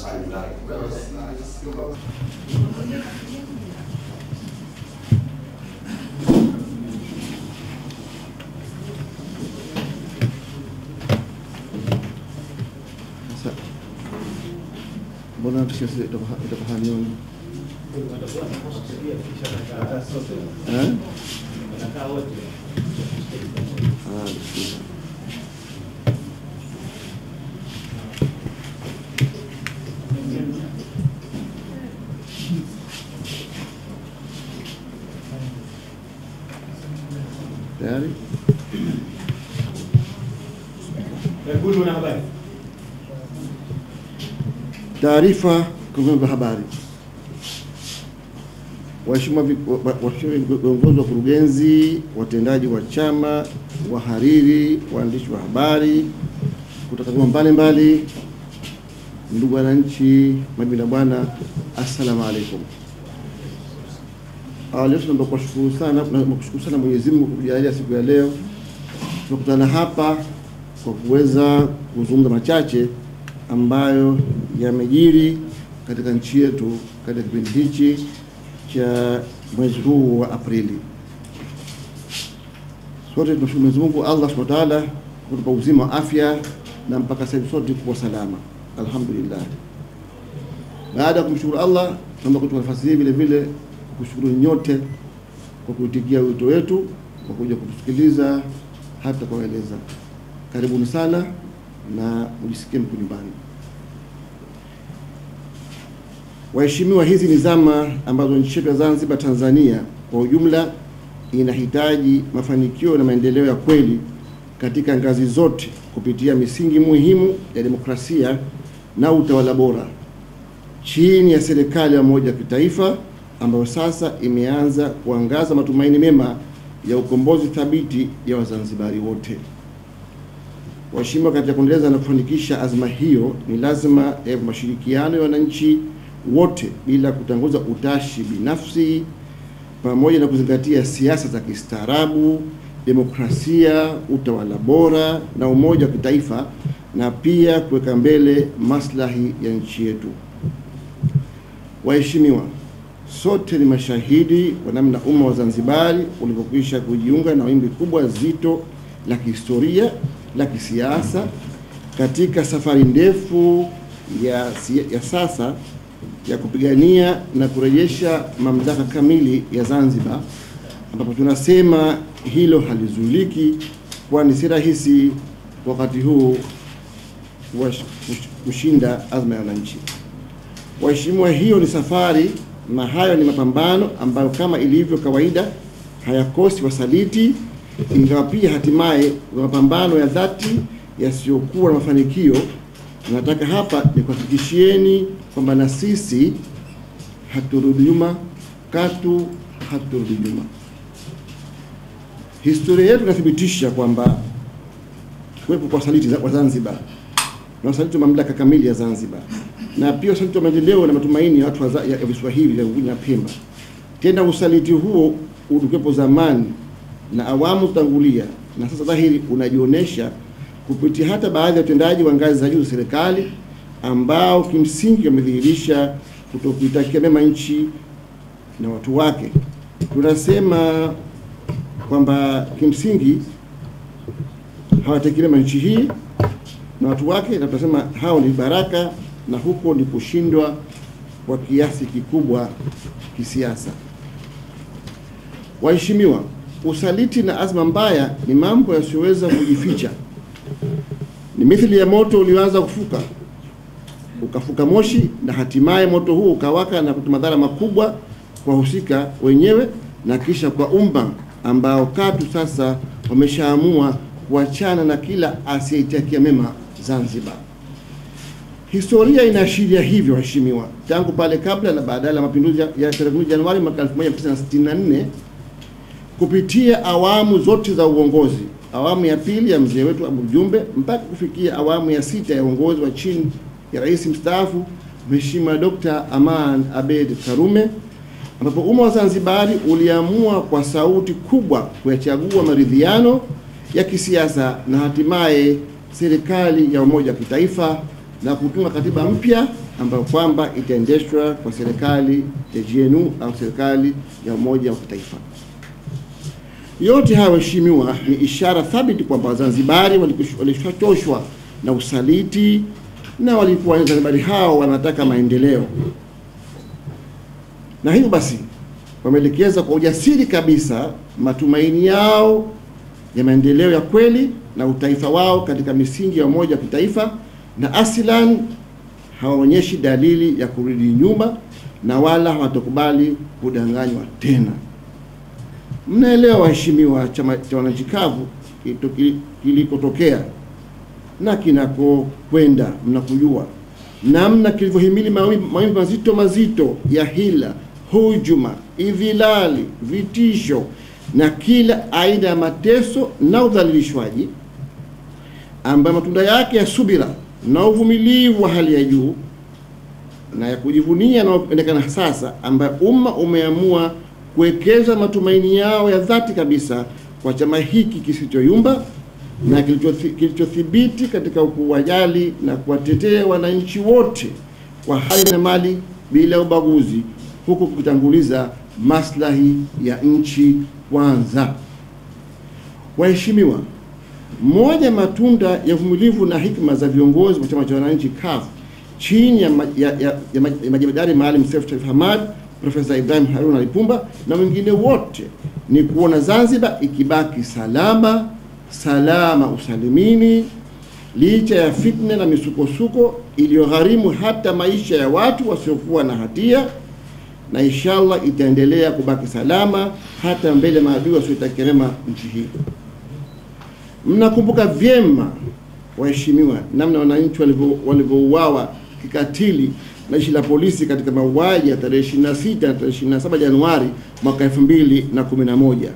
Sasa mbona tushasi itakuwa hanioni eh? Ah, bismillah. Tayari? Yakulu wanahabari. Taarifa kwa vyombo vya habari. Waheshimiwa vi- wa- wa- waheshimiwa viongozi wa kurugenzi, watendaji wa chama, wahariri, waandishi wa habari kutoka vyombo mbalimbali, ndugu wananchi, mabibi na bwana, assalamu alaikum. Awali yote naomba kuwashukuru sana na kushukuru sana Mwenyezi Mungu kwa kujalia siku ya leo tumekutana hapa kwa kuweza kuzungumza machache ambayo yamejiri katika nchi yetu katika kipindi hichi cha mwezi huu wa Aprili. Sote tunashukuru Mwenyezi Mungu Allah Subhanahu wa Ta'ala kutupa uzima wa afya na mpaka sasa hivi sote kuwa salama, alhamdulillah. Baada ya kumshukuru Allah, tunaomba kuchukua nafasi hii vile vile kushukuru nyote kwa kuitikia wito wetu kwa kuja kutusikiliza hata kuwaeleza. Karibuni sana na mjisikie mko nyumbani. Waheshimiwa, hizi ni zama ambazo nchi yetu ya Zanzibar, Tanzania kwa ujumla inahitaji mafanikio na maendeleo ya kweli katika ngazi zote kupitia misingi muhimu ya demokrasia na utawala bora chini ya serikali ya umoja wa kitaifa ambayo sasa imeanza kuangaza matumaini mema ya ukombozi thabiti ya Wazanzibari wote. Waheshimiwa, katika kuendeleza na kufanikisha azma hiyo, ni lazima ya mashirikiano ya wananchi wote bila kutanguza utashi binafsi, pamoja na kuzingatia siasa za kistaarabu, demokrasia, utawala bora na umoja wa kitaifa, na pia kuweka mbele maslahi ya nchi yetu. Waheshimiwa, sote ni mashahidi wa namna umma wa Zanzibari ulivyokwisha kujiunga na wimbi kubwa zito la kihistoria la kisiasa katika safari ndefu ya, si- ya sasa ya kupigania na kurejesha mamlaka kamili ya Zanzibar, ambapo tunasema hilo halizuiliki, kwani si rahisi wakati huu kuwash- kush- kushinda azma ya wananchi. Waheshimiwa, hiyo ni safari na hayo ni mapambano ambayo kama ilivyo kawaida hayakosi wasaliti, ingawa pia hatimaye kuna mapambano ya dhati yasiyokuwa na mafanikio. Nataka hapa nikuhakikishieni kwamba na sisi haturudi nyuma, katu haturudi nyuma. Historia yetu inathibitisha kwamba kuwepo kwa wasaliti za- wa Zanzibar na wasaliti wa mamlaka kamili ya Zanzibar na pia usaliti wa maendeleo na matumaini ya watu wa za- ya ya visiwa hivi vya Unguja na Pemba. Tena usaliti huo ulikuwepo zamani na awamu tangulia, na sasa dhahiri unajionyesha kupitia hata baadhi ya utendaji wa ngazi za juu za serikali ambao kimsingi wamedhihirisha kutokuitakia mema nchi na watu wake. Tunasema kwamba kimsingi hawatakii mema nchi hii na watu wake, na tunasema hao ni baraka, na huko ni kushindwa kwa kiasi kikubwa kisiasa. Waheshimiwa, usaliti na azma mbaya ni mambo yasiyoweza kujificha. Ni mithili ya moto ulioanza kufuka ukafuka moshi na hatimaye moto huu ukawaka na kutoa madhara makubwa kwa wahusika wenyewe na kisha kwa umma ambao katu sasa wameshaamua kuachana na kila asiyeitakia mema Zanzibar. Historia inaashiria hivyo, waheshimiwa, tangu pale kabla na baada ya mapinduzi ya ya tarehe 10 Januari mwaka 1964 kupitia awamu zote za uongozi, awamu ya pili ya mzee wetu Abu Jumbe mpaka kufikia awamu ya sita ya uongozi wa chini ya rais mstaafu Mheshimiwa Dr. Aman Abed Karume, ambapo umma wa Zanzibari uliamua kwa sauti kubwa kuyachagua maridhiano ya kisiasa na hatimaye serikali ya umoja wa kitaifa na kutunga katiba mpya ambayo kwamba itaendeshwa kwa serikali ya GNU au serikali ya umoja wa kitaifa. Yote haya waheshimiwa, ni ishara thabiti kwamba Wazanzibari walishachoshwa na usaliti na walikuwa Wazanzibari hao wanataka maendeleo, na hivyo basi wameelekeza kwa ujasiri kabisa matumaini yao ya maendeleo ya kweli na utaifa wao katika misingi ya umoja wa kitaifa, na asilan hawaonyeshi dalili ya kurudi nyuma na wala hawatokubali kudanganywa tena. Mnaelewa waheshimiwa, chama cha wananchi kavu kilikotokea na kinakokwenda, mnakujua namna kilivyohimili mawimbi mazito mazito ya hila, hujuma, idhilali, vitisho na kila aina ya mateso na udhalilishwaji, ambayo matunda yake ya subira na uvumilivu wa hali ya juu na ya kujivunia yanayoonekana sasa, ambayo umma umeamua kuwekeza matumaini yao ya dhati kabisa kwa chama hiki kisichoyumba na kilichothibiti katika kuwajali na kuwatetea wananchi wote kwa hali na mali bila ubaguzi, huku kukitanguliza maslahi ya nchi kwanza. Waheshimiwa, moja matunda ya uvumilivu na hikma za viongozi wa chama cha wananchi CUF chini ya, ya, ya, ya majemadari Maalim Seif Sharif Hamad, Profesa Ibrahim Haruna Lipumba na wengine wote ni kuona Zanzibar ikibaki salama salama usalimini, licha ya fitna na misukosuko iliyogharimu hata maisha ya watu wasiokuwa na hatia, na inshallah itaendelea kubaki salama hata mbele maadui wasioitakia mema nchi hii. Mnakumbuka vyema waheshimiwa, namna wananchi walivyouawa kikatili na jeshi la polisi katika mauaji ya tarehe 26 na tarehe 27 Januari mwaka 2011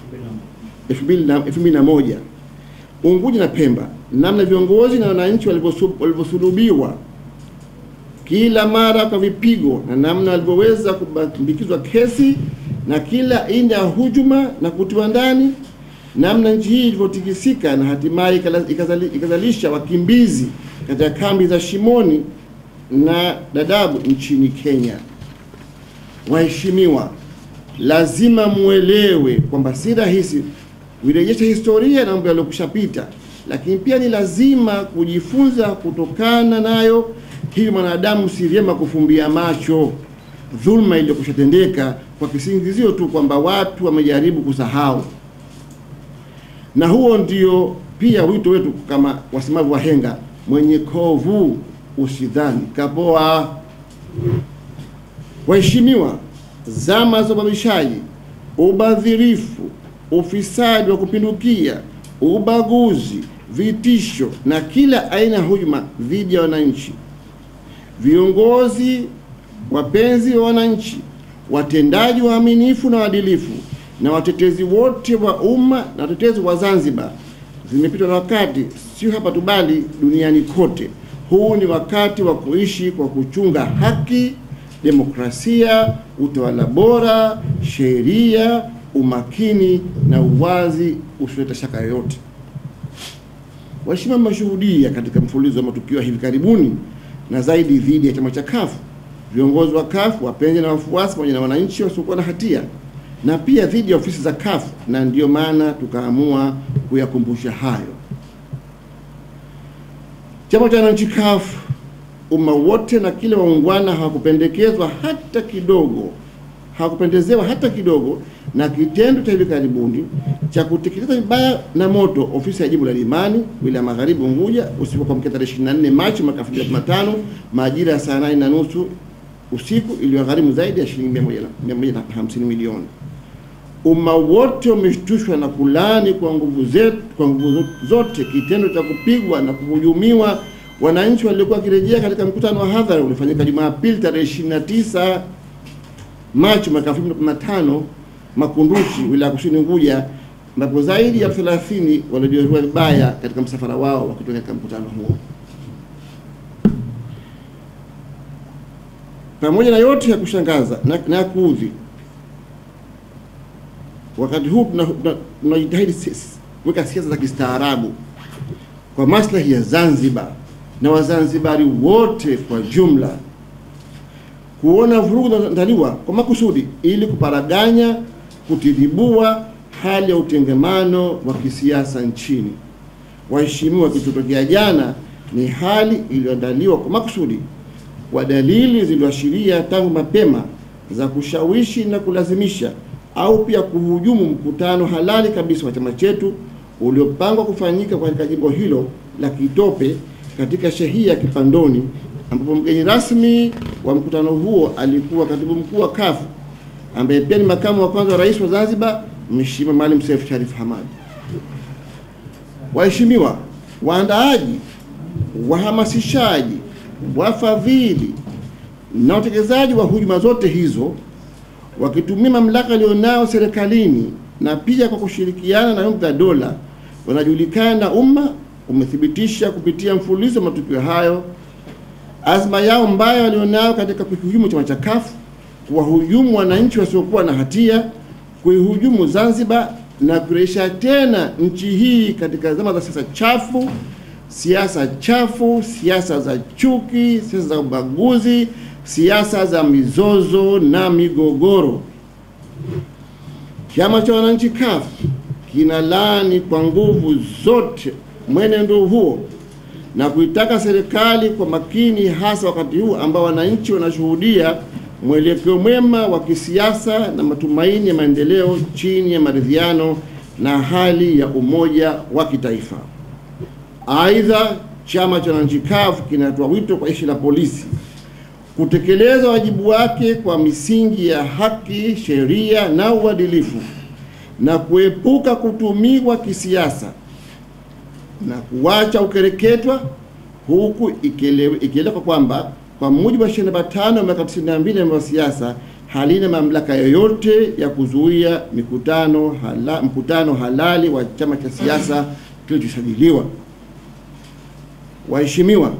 2001 Unguja na Pemba, namna viongozi na wananchi walivyosulubiwa kila mara kwa vipigo na namna walivyoweza kubambikizwa kesi na kila aina ya hujuma na kutiwa ndani, namna nchi hii ilivyotikisika na hatimaye ikazalisha wakimbizi katika kambi za Shimoni na Dadaab nchini Kenya. Waheshimiwa, lazima muelewe kwamba si rahisi kuirejesha historia na mambo yaliyokushapita, lakini pia ni lazima kujifunza kutokana nayo. Hivyo mwanadamu si vyema kufumbia macho dhulma iliyokushatendeka kwa kisingizio tu kwamba watu wamejaribu kusahau, na huo ndio pia wito wetu kama wasemavu wahenga, mwenye kovu usidhani kapoa. Waheshimiwa, zama za ubabishaji, ubadhirifu ufisadi wa kupindukia, ubaguzi, vitisho na kila aina ya hujuma dhidi ya wananchi, viongozi wapenzi wa wananchi, watendaji waaminifu na waadilifu, na watetezi wote wa umma na watetezi wa Zanzibar, zimepitwa na wakati, sio hapa tu bali duniani kote. Huu ni wakati wa kuishi kwa kuchunga haki, demokrasia, utawala bora, sheria umakini na uwazi usioleta shaka yoyote. Waheshimiwa, mmeshuhudia katika mfululizo wa matukio ya hivi karibuni na zaidi dhidi ya chama cha CUF, viongozi wa CUF, wapenzi na wafuasi, pamoja na wananchi wasiokuwa na hatia, na pia dhidi ya ofisi za CUF, na ndiyo maana tukaamua kuyakumbusha hayo. Chama cha wananchi CUF, umma wote na kile waungwana hawakupendekezwa hata kidogo, hawakupendezewa hata kidogo na kitendo cha hivi karibuni cha kuteketeza vibaya na moto ofisi ya jimbo la Limani wilaya Magharibi Unguja usiku wa kuamkia tarehe 24 Machi mwaka 2015 majira ya saa 8 na nusu usiku iliyogharimu zaidi ya shilingi 150 milioni. Umma wote umeshtushwa na kulani kwa nguvu zetu, kwa nguvu zote kitendo cha kupigwa na kuhujumiwa wananchi waliokuwa wakirejea katika mkutano wa hadhara ulifanyika Jumapili tarehe 29 Machi mwaka 2015 Makunduchi, wilaya Kusini Unguja, ambapo zaidi ya 30 waliojeruhiwa vibaya katika msafara wao wakitoka katika mkutano huo. Pamoja na yote ya kushangaza na, na ya kuudhi, wakati huu tunajitahidi kuweka siasa za kistaarabu kwa maslahi ya Zanzibar na Wazanzibari wote kwa jumla kuona vurugu zinazoandaliwa kwa makusudi ili kuparaganya, kutidhibua hali ya utengemano wa kisiasa nchini. Waheshimiwa, kilichotokea jana ni hali iliyoandaliwa kwa makusudi kwa dalili zilizoashiria tangu mapema za kushawishi na kulazimisha au pia kuhujumu mkutano halali kabisa wa chama chetu uliopangwa kufanyika katika jimbo hilo la Kitope katika shehia ya Kipandoni, ambapo mgeni rasmi wa mkutano huo alikuwa katibu mkuu wa CUF ambaye pia ni makamu wa kwanza wa rais wa Zanzibar, Mheshimiwa Maalim Seif Sharif Hamad. Waheshimiwa, waandaaji, wahamasishaji, wafadhili na watekelezaji wa hujuma zote hizo wakitumia mamlaka walionayo serikalini na pia kwa kushirikiana na vyombo vya dola wanajulikana na umma umethibitisha kupitia mfululizo wa matukio hayo azma yao mbaya walionayo katika kukihujumu chama cha CUF, kuwahujumu wananchi wasiokuwa na hatia, kuihujumu Zanzibar na kurejesha tena nchi hii katika zama za siasa chafu, siasa chafu, siasa za chuki, siasa za ubaguzi, siasa za mizozo na migogoro. Chama cha wananchi CUF kinalaani kwa nguvu zote mwenendo huo na kuitaka serikali kwa makini, hasa wakati huu ambao wananchi wanashuhudia mwelekeo mwema wa kisiasa na matumaini ya maendeleo chini ya maridhiano na hali ya umoja wa kitaifa. Aidha, chama cha wananchi CUF kinatoa wito kwa jeshi la polisi kutekeleza wajibu wake kwa misingi ya haki, sheria na uadilifu na kuepuka kutumiwa kisiasa na kuwacha ukereketwa, huku ikieleweka kwamba kwa mujibu wa sheria namba tano ya mwaka 92 ya mambo ya siasa halina mamlaka yoyote ya kuzuia mikutano hala, mkutano halali wa chama cha siasa kilichosajiliwa. Waheshimiwa,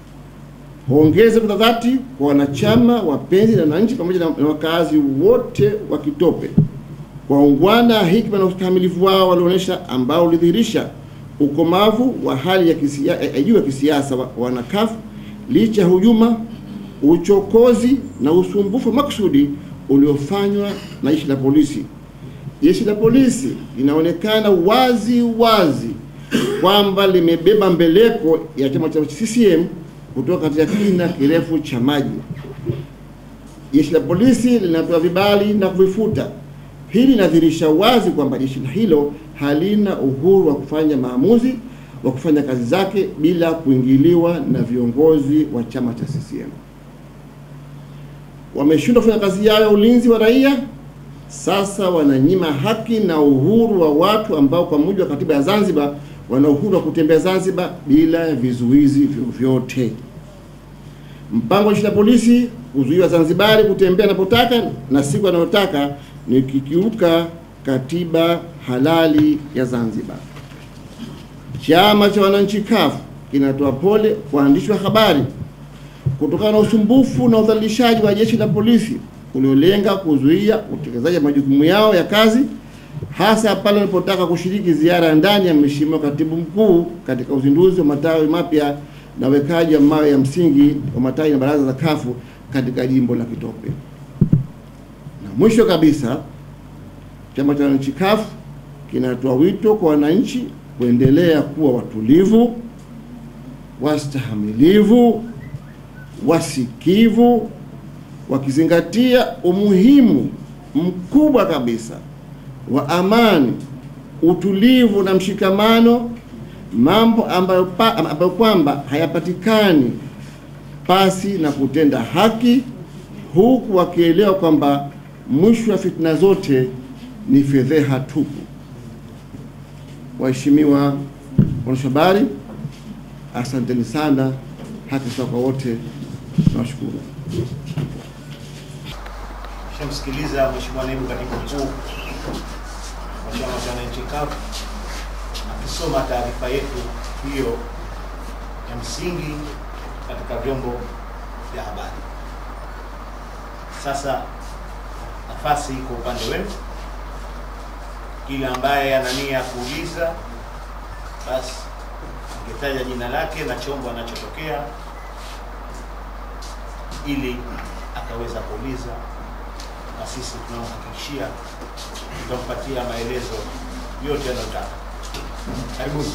Hongeze kwa dhati kwa wanachama, wapenzi na wananchi pamoja na wakazi wote wa Kitope kwa ungwana, hikma na ustahimilivu wao walioonyesha, ambao ulidhihirisha ukomavu wa hali ya kisiasa ya juu ya kisiasa wa wana CUF licha ya hujuma, uchokozi na usumbufu makusudi uliofanywa na jeshi la polisi. Jeshi la polisi linaonekana wazi wazi kwamba limebeba mbeleko ya chama cha CCM kutoka katika kina kirefu cha maji. Jeshi la polisi linatoa vibali na kuvifuta. Hili linadhihirisha wazi kwamba jeshi hilo halina uhuru wa kufanya maamuzi wa kufanya kazi zake bila kuingiliwa na viongozi wa chama cha CCM. Wameshindwa kufanya kazi yao ya ulinzi wa raia, sasa wananyima haki na uhuru wa watu ambao kwa mujibu wa katiba ya Zanzibar wana uhuru wa kutembea Zanzibar bila vizuizi vyovyote. Mpango wa jeshi la polisi kuzuia Wazanzibari kutembea anapotaka na siku anayotaka ni kikiuka katiba halali ya Zanzibar. Chama cha wananchi CUF kinatoa pole kwa waandishi wa habari kutokana na usumbufu na udhalilishaji wa jeshi la polisi uliolenga kuzuia utekelezaji wa majukumu yao ya kazi hasa pale walipotaka kushiriki ziara ya ndani ya Mheshimiwa Katibu Mkuu katika uzinduzi wa matawi mapya na wekaji wa mawe ya msingi wa matawi na baraza za CUF katika jimbo la Kitope. Na mwisho kabisa, chama cha wananchi CUF kinatoa wito kwa wananchi kuendelea kuwa watulivu, wastahamilivu, wasikivu, wakizingatia umuhimu mkubwa kabisa wa amani, utulivu na mshikamano, mambo ambayo, pa, ambayo kwamba hayapatikani pasi na kutenda haki, huku wakielewa kwamba mwisho wa fitna zote ni fedheha tupu. Waheshimiwa waandishi habari, asanteni sana. Haki sawa kwa wote, nawashukuru. Shamsikiliza Mheshimiwa Naibu Katibu Mkuu wa Chama cha Wananchi CUF akisoma taarifa yetu hiyo ya msingi katika vyombo vya habari. Sasa nafasi iko upande wenu, kila ambaye ana nia ya kuuliza basi angetaja jina lake na chombo anachotokea ili akaweza kuuliza, na sisi tunamhakikishia tutampatia maelezo yote anayotaka. Karibuni.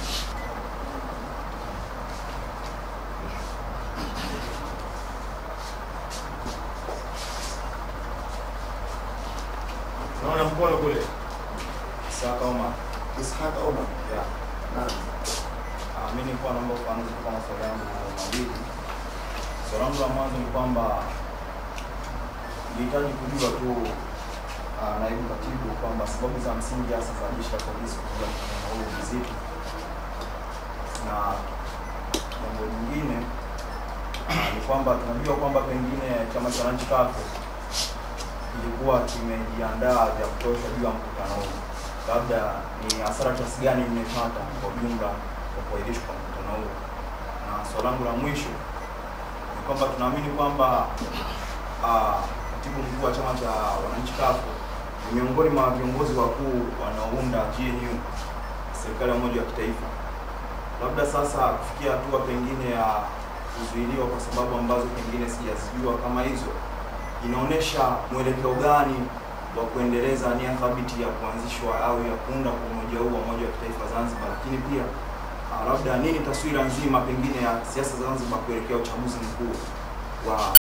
Naona mkono kule. Isaka Omar. Ishaq Omar. Yeah. Naam. Ah, mimi nilikuwa naomba kuanza kwa maswali yangu mawili. Swali langu la mwanzo ni kwamba nilihitaji kujua tu ah, naibu katibu kwamba sababu za msingi hasa za jeshi la polisi kuja mkutano huu ni zipi, na jambo lingine ah, ni kwamba tunajua kwamba pengine chama cha wananchi kafu kilikuwa kimejiandaa vya kutosha juu ya mkutano huu, labda ni hasara kiasi gani mmepata kwa ujumla kwa kuahirishwa kwa mkutano huu? Na swali langu la mwisho ni kwamba tunaamini kwamba ah, katibu mkuu wa chama cha wananchi kafu ni miongoni mwa viongozi wakuu wanaounda GNU, serikali ya umoja wa kitaifa. Labda sasa kufikia hatua pengine ya kuzuiliwa kwa sababu ambazo pengine sijazijua kama hizo, inaonyesha mwelekeo gani wa kuendeleza nia thabiti ya kuanzishwa au ya kuunda kwa umoja huu wa umoja wa kitaifa Zanzibar, lakini pia ah, labda nini taswira nzima pengine ya siasa za Zanzibar kuelekea uchaguzi mkuu wa